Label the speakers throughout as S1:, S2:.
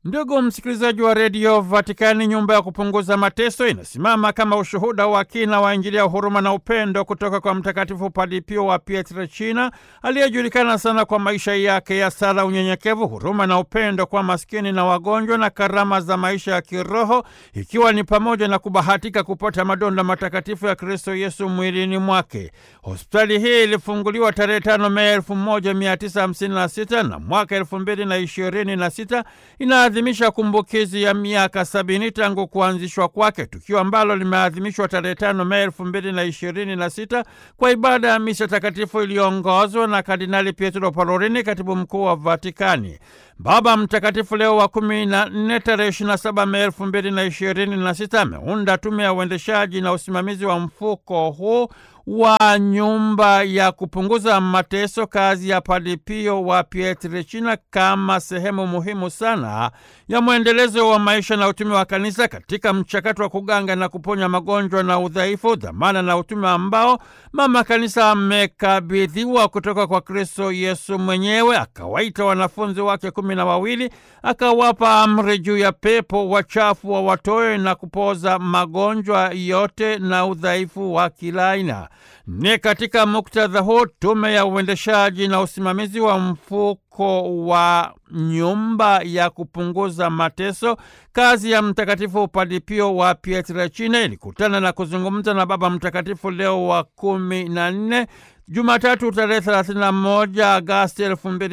S1: Ndugu msikilizaji wa redio Vatikani, nyumba ya kupunguza mateso inasimama kama ushuhuda wa kina wa Injili ya huruma na upendo kutoka kwa Mtakatifu Padre Pio wa Pietrelcina aliyejulikana sana kwa maisha yake ya sala, unyenyekevu, huruma na upendo kwa maskini na wagonjwa na karama za maisha ya kiroho, ikiwa ni pamoja na kubahatika kupata madonda matakatifu ya Kristo Yesu mwilini mwake. Hospitali hii ilifunguliwa tarehe tano Mei elfu moja mia tisa hamsini na sita na mwaka elfu mbili na ishirini na sita inaadhimisha kumbukizi ya miaka sabini tangu kuanzishwa kwake, tukio ambalo limeadhimishwa tarehe tano Mei elfu mbili na ishirini na sita kwa ibada ya misa takatifu iliyoongozwa na Kardinali Pietro Parolini, katibu mkuu wa Vatikani. Baba Mtakatifu Leo wa kumi na nne tarehe ishirini na saba Mei elfu mbili na ishirini na sita ameunda tume ya uendeshaji na usimamizi wa mfuko huu wa nyumba ya kupunguza mateso, kazi ya Padre Pio wa Pietrelcina, kama sehemu muhimu sana ya mwendelezo wa maisha na utume wa kanisa katika mchakato wa kuganga na kuponya magonjwa na udhaifu, dhamana na utume ambao mama kanisa amekabidhiwa kutoka kwa Kristo Yesu mwenyewe. Akawaita wanafunzi wake kumi na wawili akawapa amri juu ya pepo wachafu wa watoe na kupoza magonjwa yote na udhaifu wa kila aina. Ni katika muktadha huu tume ya uendeshaji na usimamizi wa mfuko wa nyumba ya kupunguza mateso, kazi ya Mtakatifu Padre Pio wa Pietrelcina ilikutana na kuzungumza na Baba Mtakatifu Leo wa kumi na nne Jumatatu tarehe 31 Agasti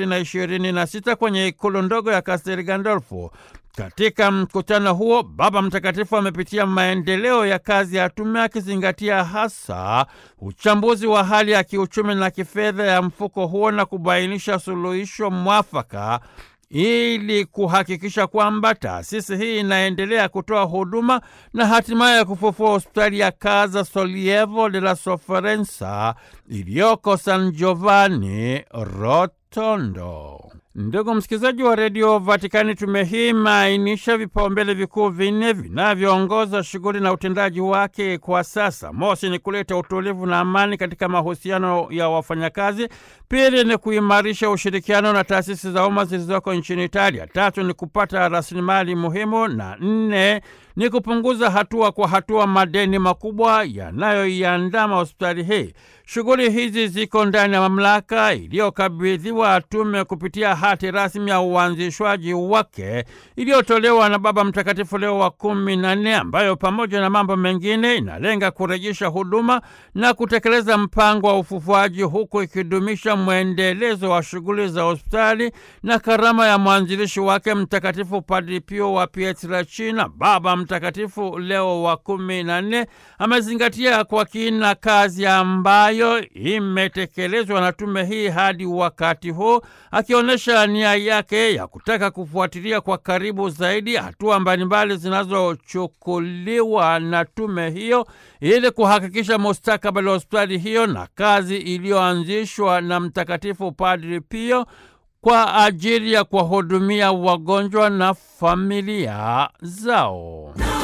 S1: 2026 kwenye ikulu ndogo ya Castel Gandolfo. Katika mkutano huo Baba Mtakatifu amepitia maendeleo ya kazi ya tume akizingatia hasa uchambuzi wa hali ya kiuchumi na kifedha ya mfuko huo na kubainisha suluhisho mwafaka ili kuhakikisha kwamba taasisi hii inaendelea kutoa huduma na hatimaye kufufua hospitali ya Casa Sollievo della Sofferenza iliyoko San Giovanni Rotondo. Ndugu msikilizaji wa redio Vatikani, tume hii imeainisha vipaumbele vikuu vinne vinavyoongoza shughuli na utendaji wake kwa sasa. Mosi ni kuleta utulivu na amani katika mahusiano ya wafanyakazi. Pili ni kuimarisha ushirikiano na taasisi za umma zilizoko nchini Italia. Tatu ni kupata rasilimali muhimu, na nne ni kupunguza hatua kwa hatua madeni makubwa yanayoiandama hospitali hii. Shughuli hizi ziko ndani ya mamlaka iliyokabidhiwa tume kupitia hati rasmi ya uanzishwaji wake iliyotolewa na Baba Mtakatifu Leo wa kumi na nne, ambayo pamoja na mambo mengine inalenga kurejesha huduma na kutekeleza mpango wa ufufuaji, huku ikidumisha mwendelezo wa shughuli za hospitali na karama ya mwanzilishi wake Mtakatifu Padre Pio wa Pietrelcina. Baba Mtakatifu Leo wa kumi na nne amezingatia kwa kina kazi ambayo imetekelezwa na tume hii hadi wakati huu, akionyesha nia yake ya kutaka kufuatilia kwa karibu zaidi hatua mbalimbali zinazochukuliwa na tume hiyo ili kuhakikisha mustakabali wa hospitali hiyo na kazi iliyoanzishwa na Mtakatifu Padre Pio kwa ajili ya kuwahudumia wagonjwa na familia zao.